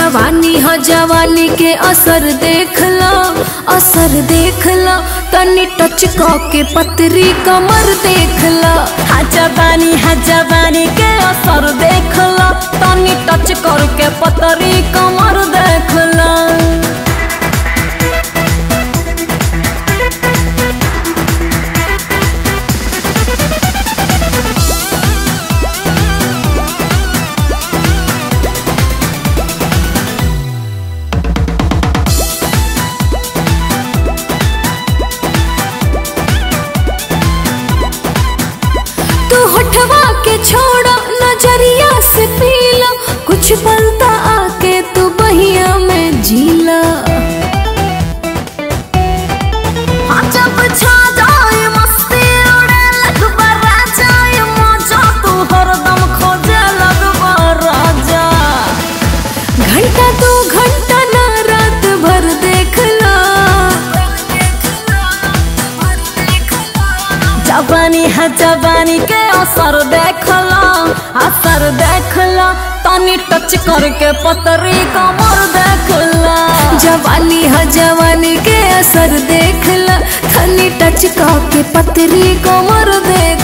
जवानी ह जवानी के असर देख लो असर देख लो तनी टच क के पतरी कमर देख लो हा जवानी हा जवानी के असर देख लो तनी टच करके पतरी कमर देख लो तू हटवा के छोड़ो नजरिया से पी लो कुछ पलता आके तू बहिया में जीला हाँ जब छा जाए मस्ती उड़े लगबा राजा ये मजा तू हरदम खोजे लगबा राजा घंटा दो घंटा ना रात भर देख लो जवानी है जवानी के असर देख लो असर देख लो तनी टच करके पतरी कमर देख लो जवानी ह जवानी के असर देख लो थनी टच के पतरी कोमर देख